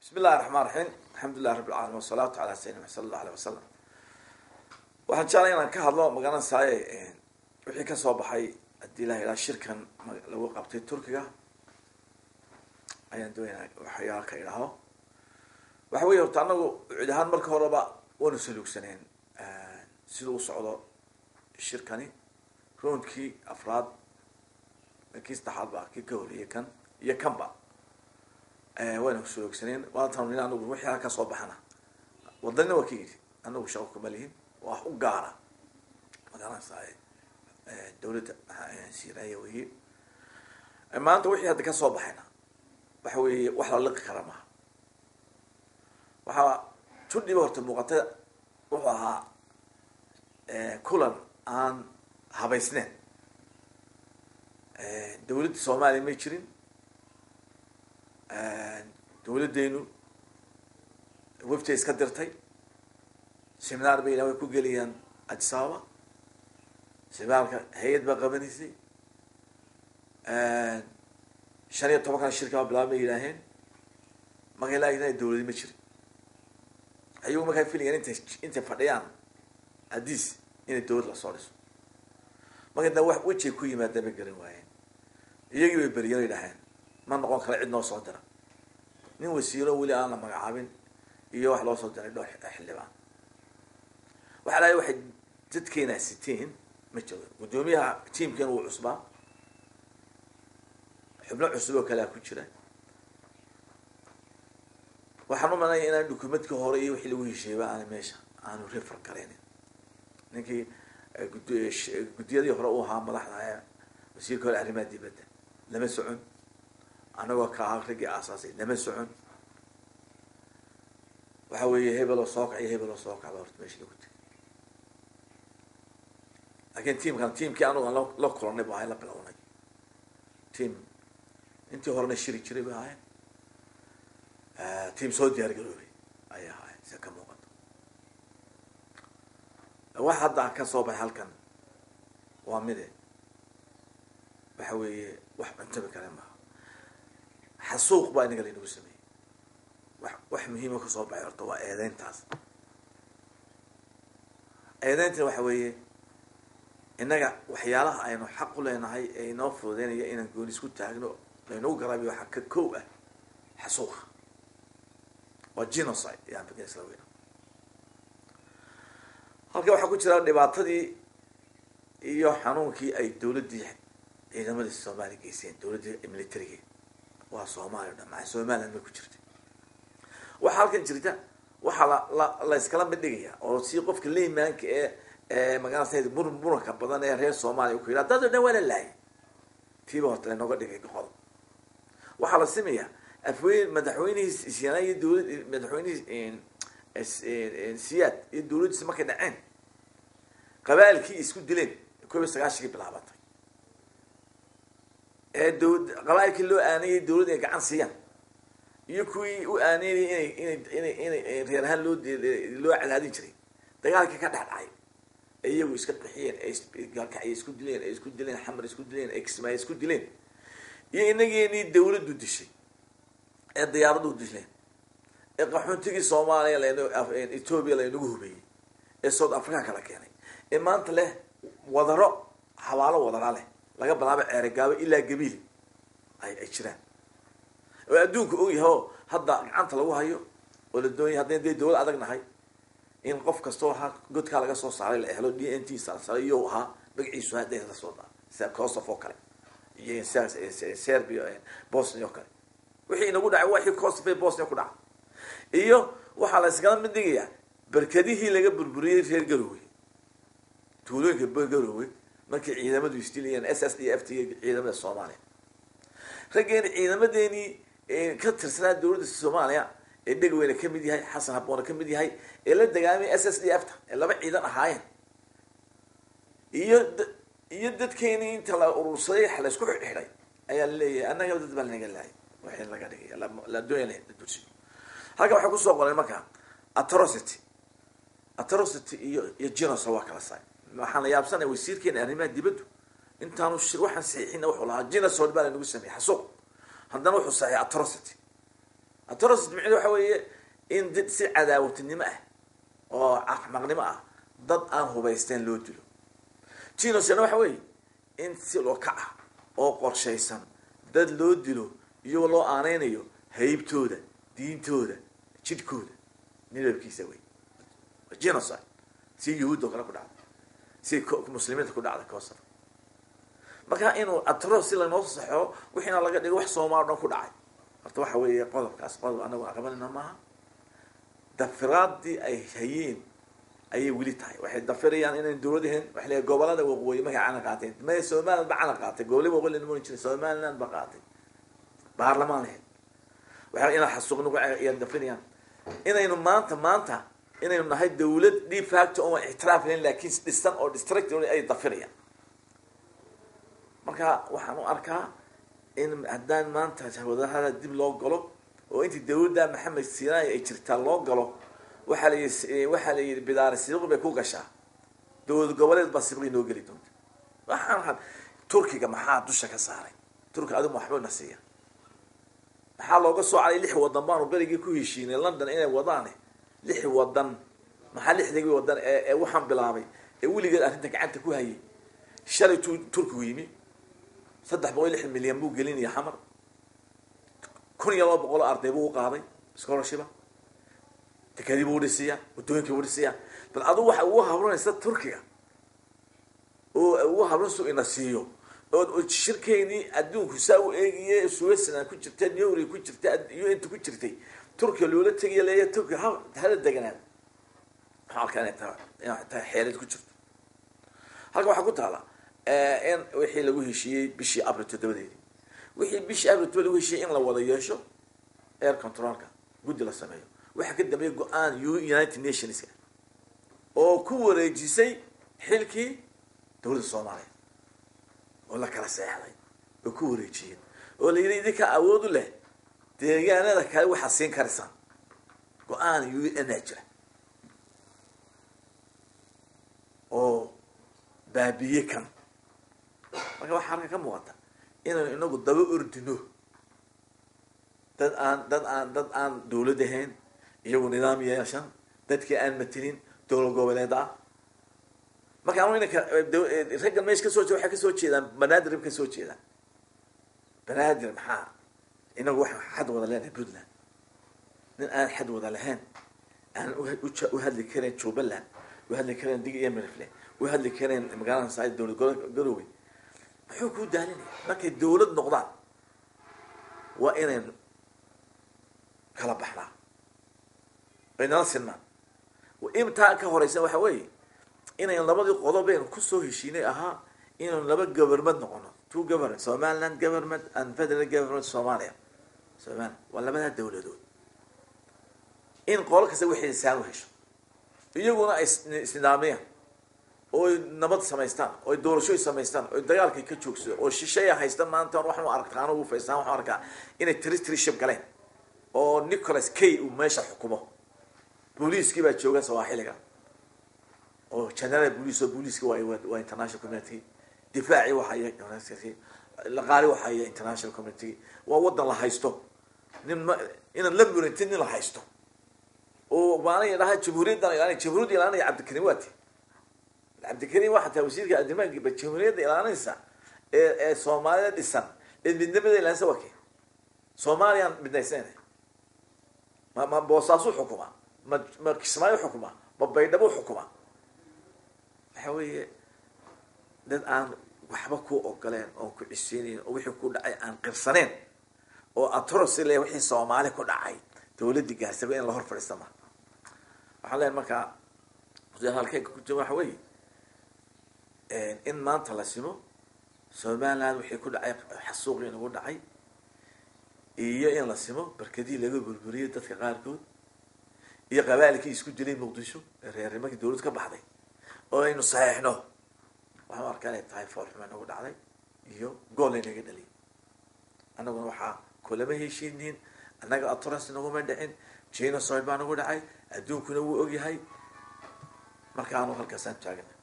bismi illahi raxmaan raxiim alxamdulilah rabi alcalamin wasalaatu calaa sayidina sala allah aleh wasalam waxaan jeclay inaan ka hadlo magaranasaaye wixii kasoo baxay haddii ilaha ilaa shirkan lagu qabtay turkiga ayaan doonaya waxyaala ka idhaaho waxa wey horta anagu cid ahaan marka horeba waanu saluugsaneen sida u socdo shirkani roundkii afraad kii saddexaad ba kii ka horreeyay kan iyo kanba wayna kusaluugsaneen waatan in anagu wixii ka soo baxana wadanina waa ka yidhi anagu shaqo kuma lihin wax u gaara magaranaysaa dawladda siiraya weye maanta wixii hadda kasoo baxayna waxa weeye wax la liqi kara maha waxaa tudhiba horta muuqata wuxuu ahaa kulan aan habaysneyn dawladda soomaaliya may jirin dawladdeenu wefta iska dirtay seminaar bay way ku geliyaan adisababa seminaarka hay-ad baa qabanaysay shan iyo toban kana shirkaa bilaab bay yidhaaheen markay laagna dawladi ma jirin ayagu markaa filayan intay intay fadhiyaan hadiis inay dawlad lasoo dhiso marka da wax wejay ku yimaadeen bay garan waayeen iyagii bay beriyeen yidhaaheen ma noqon kara cid noo soo dira nin wasiiro weli aan la magacaabin iyo wax loo soo diray dhowr xildhibaan waxaa lahay waxay dadkeena siteen ma jiro guddoomiyaha tiamkeena wuu cusbaa xubno cusub oo kalea ku jira waxaan u malanaya inaan dukumentka hore iyo wixii lagu hesheeyba aana meesha aanu refer garaynin ninkii gud guddiyadii hore u ahaa madaxda wasiirka hore arrimaha dibadda lama socon anagoo ka ahaa raggii aasaasay lama socon waxa weeye hebeloo soo kac iyo hebeloo soo kacba horta meesha lagu tegay laakiin tiamkan tiamkii anagu aan la kulanay bu ahay la bilownay tiam intii horena shiri jiray bay ahayn tiam soo diyaar garoobay ayay ahaayeen sida ka muuqato wax hadda ka soo baxay halkan waa mide waxa weeye wax cuntabi kale maaha xasuuq baa inaga laynagu sameeyey wax wax muhiima kasoo baxay horta waa eedeyntaas eedeyntina waxa weeye innaga waxyaalaha aynu xaq u leenahay ee inoo fududeynaya inaan gooni isku taagno laynagu garaabiyo waxaa ka kow ah xasuuqa waa genocide yaan fikir isla weyna halka waxaa ku jira dhibaatadii iyo xanuunkii ay dawladdii ciidamadii soomaaliya geyseen dawladdii militariga waa soomaaliya o dhan maa somaliland bay ku jirta waxaa halkan jirta waxaa la la la iskala mid dhigaya oo si qofka leymanka ee magaranasa mur muranka badan ee reer soomaaliya ku yidha dad o dhan waa la laayay tiiba horta lanooga dhigay goqol waxaa la simayaa afweyn madaxweynihii isyana iyo dawlad madaxweynihii siyaad iyo dawladdiisi markay dhaceen qabaailkii isku dileen koob iyo sagaashankii bilaabatay ee daw qabaailkii loo aanayay dawladd inay gacan siiyaan iyo kuwii u aaneynayay inay inay inay inay reer ahaan loo loo cadaadin jiray dagaalkii ka dhex dhacay ee iyagu iska qixiyeen ee gaalkacyo isku dileen ee isku dileen xamar isku dileen ee kismaayo isku dileen iyo inageenii dawladdu dishay ee diyaaradu dileen ee qaxoontigii soomaaliya lan ethoobia laynagu hubeeyey ee south africa kala keenay ee maanta leh wadaro habaalo wadara leh laga bilaabo ceerigaabo ilaa gabiil ay ay jiraan oo adduunka ogyahay oo hadda gacanta lagu hayo oo la doonaya haddayn dee dawlad adag nahay in qof kastoo ha godkaa laga soo saaray la helo d n t salsala iyo ahaa magaciisu hadda la soo daa sida kosof oo kale iyo serbia bosnia oo kale wixii inagu dhacay waxii kosof ee bosnia ku dhaca iyo waxaa la iskala mid dhigayaa berkadihii laga burburiyey reer garowe tuulooyinka garowe markay ciidamadu isdilayeen s s d f t ciidamada soomaaliya raggeeni ciidamadeenii ka tirsanaa dawladda soomaaliya ee dhegweyne kamid yahay xasan haboona kamid yahay ee la dagaalamay s s d f ta ee laba ciidan ahaayeen iyo iyo dadkeenii inta la urursaday laysku xidhay ayaa laleeyahay annaga dad baa lanaga laayay waxay laga dhigay la doonaya dulsiyo halkan waxay kusoo qoreen marka atrocity atrocity iyo iyo genocide waa kala saay waxaan la yaabsanaya wasiirkeena arrimaha dibaddu intaanu shir waxaan saxiixina wuxuu lahaa genocide baa lanagu sameeyey xasuuq haddana wuxuu saxiixay atrocity atrocity micnehedu waxa weeye in dad si cadaawatinimo ah oo axmaqnimo ah dad aan hubaysteen loo dilo genocide waxa weeye in si loo kac ah oo qorshaysan dad loo dilo iyagoo loo aaneynayo haybtooda diintooda jidhkooda midabkiisa wey genocide si yuhuud oo kale ku dhacday si muslimiinta ku dhacday kosovo marka inuu atro si lanoo saxo wixiina laga dhigo wax soomaal o dhan ku dhacay horta waxa weeye qodobkaas qodob anagu aan qabanayna maaha dafiraadii ay hayeen ayay weli tahay waxay dafirayaan inayn dawladahen waxa leeyahay gobolada waqooyi markay calan qaateen maya somaliland ba calan qaatay gobolada waqooyi lama oran jiray somaliland ba qaatay baarlamaan lahayd waxa inaa xasuuqnagu ayaan dafinayaan inaynu maanta maanta inaynu nahay dawlad de facto oon ictiraaf lahayn laakiin dhisan oo district ay dafirayaan marka waxaan u arkaa in haddaan maanta wadahada dib loo galo oo intii dawladda maxamed sinai ay jirtaa loo galo waxaa layi waxaa la yidhi bidaari sibiq bay ku gashaa dowlad goboleed baa sibiqi noo geli doonta waxaan turkiga maxaa dusha ka saaray turkiga adigu waxba na siiya maxaa looga soo calay lix wadan baanu berigii ku heshiinay london inay wadaane lix wadan maxaa lixdagii wadan ee waxaan bilaabay ee weligeed arrinta gacanta ku hayay shalay tu turkigu yimi saddex boqol lixdan milyan buu gelinaya xamar kun iyo laba boqol oo arday buu u qaaday scholarshipa dekadii buu dhisiyaa waddooyinkii buu dhisiyaa bal adigu waxa ugu habranaysa turkiga oo ugu habran su ina siiyo oo shirkeynii adduunku saa u eegiye suwesland ku jirta newry ku jirta u n ta ku jirtay turkiga loola tegiya leeya turkiga ha hala deganaad waxaan arkaa inay tahay inay tahay xeelad ku jirto halka waxaa ku taala in wixii lagu heshiiyey bishii abril toddobadeedii wixii bishii abril toddoba lagu heshiiyey in la wada yeesho air controlka guddi la sameeyo waxaa ka dambeeyay go-aan united nationska oo ku wareejisay xilkii dowladda soomaaliya oo la kala seexday oo ku wareejiyeen oo la yidhi idinka awood u leh deegaanada kale waxaad siin karisaan go-aan u n a jira oo baabiye kan marka waxaa halka ka muuqata inaynu inagu daba ordino dad aan dad aan dad aan dawlad ahayn iyagu nidaam yeeshan dadkii aan matelin dowlad goboleed ah marka anu inanka raggan meesha kasoo jee waxay kasoo jeedaan banaadir ba kasoo jeedaan banaadir maxaa inagu waxaan xad wada leenahay puntland nin aan xad wada lahayn aan u hadli karayn jubbaland u hadli karayn dig iyo mirifle u hadli karayn magaalada saa dowlad garowe muxuu kuu daalinaya markay dawlad noqdaan waa inaynu kala baxnaa aynala sinmaan intaa ka horeysa waxa weeye inayn labadii qodobaynu kusoo heshiinay ahaa inaynu laba government noqono two government somaliland government and federal government somalia somalia waa labadaa dawladood in qolo kasta waxay saan u hesho iyaguna ay isnidaamiyaan ooy nabad samaystaan oy doorashooy samaystaan oy dagaalkay ka joogsado oo shisheeya haysta maanta waxaan arkaa anu faystaan waxaan arkaa inay territoryship galeen oo nicholas kay uu meesha xukumo booliiskii baa jooga sawaaxiliga oo general boolice oo booliiski waa waa international community difaaci waxaya laqaali waxaya international community waa wadan la haysto nin ma inaan la murantin nin la haysto oo maanay dhaha jamhuuriyaddan ilaalinay jamhuuriyadda ilaalinaya cabdikarim waati cabdikarim waxaa tahay wasiirka adimaankiiba jamhuuriyadda ilaalinaysa ee ee soomaalida dhisan ee midnimada ilaalinsa waa kee soomaaliyaan midnaysnayna ma ma boosaasu xukuma ma ma kismaayo xukuma ma baydhabo xukuma waxa weeye dad aan waxba ku ogoleen oon ku ciseynayn oo wixii ku dhacay aan qirsaneen oo atrosi le wixii soomaali ku dhacay dawladdii gaarsaba in la hor fadhiista ma waxaan leeyahay markaa halkeyka ku jira waxa weeye in maanta la simo somaliland wixii ku dhacay xasuuqii nagu dhacay iyo in la simo barkadii laga burburiyay dadka qaarkood iyo qabaailkii isku dilay muqdisho ee reernimankii dawlad ka baxday oo aynu saxeixno waxaan arkaa inay tahay foolxuma nagu dhacday iyo gool aynaga dhaliyay annaguna waxaa kulama heshiiniin annaga atrans naguma dhicin genocide baa nagu dhacay adduunkuna wuu ogyahay marka anu halkaasaan taagana